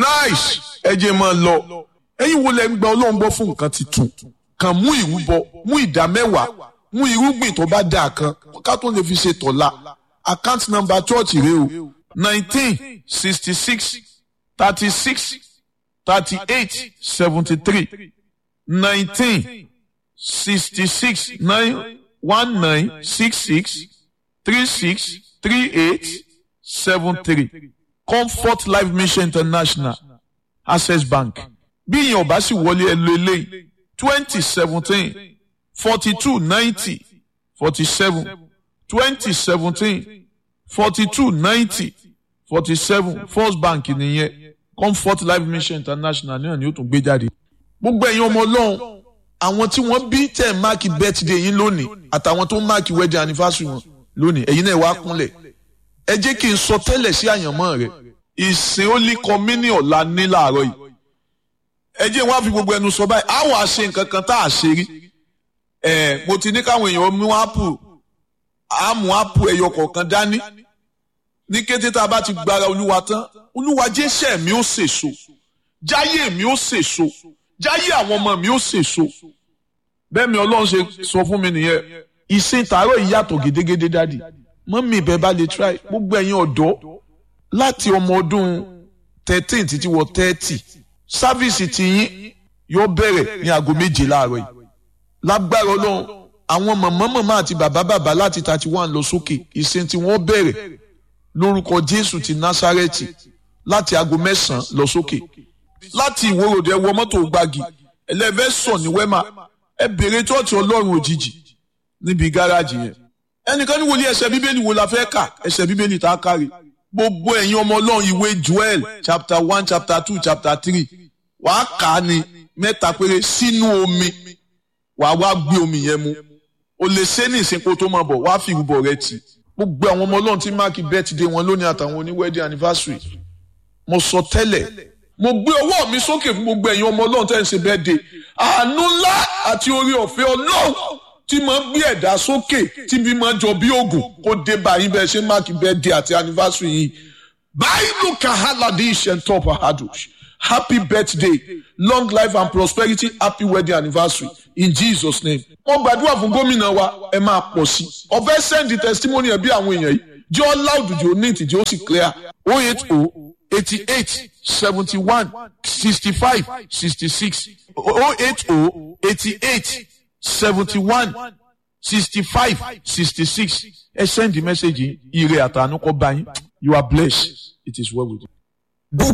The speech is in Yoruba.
nice ẹ jẹ́ máa lọ ẹ̀yin wo lẹ ń gba ọlọ́run gbọ́ fún nǹkan titun kàn mú ìrúbọ mú ìdá mẹ́wàá mú irúgbìn tó bá dáa kan ká tó lè fi ṣe tọ̀la account number church rẹ o nineteen sixty six thirty six thirty eight seventy three nineteen sixty six nine one nine six six three six three eight seven three comfort life mission international access bank bí ìyẹn ò bá sì wọlé ẹ lo eléyìí twenty seventeen forty two ninety forty seven twenty seventeen forty two ninety forty seven first bank nìyẹn comfort life mission international náà ni ó tún gbé jáde. gbogbo ẹ̀yin ọmọ ọlọ́run àwọn tí wọ́n bí tẹ̀ máàkì birthday yín lónìí àtàwọn tó máàkì wedding anniversary wọn lónìí ẹ̀yin náà wá kúnlẹ̀ ẹ jẹ́ kí n sọ tẹ́lẹ̀ sí àyànmọ́ rẹ̀ ìsìn ó lé kọ́mínì ọ̀la ní làárọ̀ yìí ẹ jẹ́ wọ́n á fi gbogbo ẹnu sọ báyìí àwọn àṣe nǹkan kan tá a ṣe rí ẹ̀ mo ti ní káwọn èèyàn mú ápù àmú ápù ẹyọ kọ̀ọ̀kan dání ní kété tá a bá ti gbára olúwa tán olúwa jésẹ̀ mi ó sèso jáyé mi ó sèso jáyé àwọn ọmọ mi ó sèso bẹ́ẹ̀ mi ọlọ́run ṣe sọ fún mi nìyẹn ìsìn tààrọ̀ yìí yàtọ̀ gédégédé dádì mọ́mí ìbẹ́ bá lè try gbogbo ẹ̀yin ọ̀dọ́ láti ọmọ ọdún thirteen títí wọ thirty sáfíìsì tiyín yóò bẹ̀rẹ̀ ní aago méje láàárọ̀ yìí lágbára ọlọ́run àwọn màmá màmá àti bàbá bàbá láti thirty one lọ sókè ìsìn tí wọ́n bẹ̀rẹ̀ lórúkọ jésù ti násárẹ́tì láti aago mẹ́sàn-án lọ sókè láti ìwòròdé wọ mọ́tò gbági ẹlẹ́fẹ́ sọ ní wẹ́mà ẹ bèrè tọ́ọ̀tì ọlọ́run òjijì níbi gáràjì yẹn ẹnìkan ní wòlíì ẹsẹ̀ bíbélì wo la fẹ́ kà ẹsẹ̀ bíbélì tá a kárí gbogbo ẹ̀yin ọmọ ọlọ́run ìwé joel chapter one chapter two chapter three wàá kà á ní mẹ́ta péré sínú omi wàá wá gbé omi yẹn mu o lè ṣe ní ìsìnkú tó máa bọ̀ wàá fi ìrúbọ rẹ tì gbogbo àwọn ọmọ ọlọ́run tí máàkì birthday wọn lónìí àtàwọn oní wedding anniversary mo sọ tẹ́lẹ̀ mo gbé ọwọ́ mi sókè fún gbogbo ẹ̀yin ọmọ ọlọ́run tẹ́ ń ṣe birthday àánú ńlá àti orí ọ̀fẹ́ ọlọ́run tí máa ń gbé ẹ̀dá sókè tí bí máa jọ bí oògùn kó dé báyìí bẹ́ẹ̀ ṣe máàkì birthday àti anniversary yìí báyìí kahaladi ishentop ahadush happy birthday long life and prosperity happy wedding anniversary in jesus name. wọ́n gbàdúrà fún gómìnà wa ẹ máa pọ̀ sí i ọ̀fẹ́ send testimony ẹ̀ bí àwọn èèyàn yìí jẹ́ ọ́ loud jẹ́ ọ́ neat jẹ́ ó sì clear oh eight oh eighty eight seventy one sixty five sixty six oh eight oh eighty eight seventy one sixty five sixty six ẹ send the message yìí ire àtànú kọ́ bá yín you are blessed it is well with you.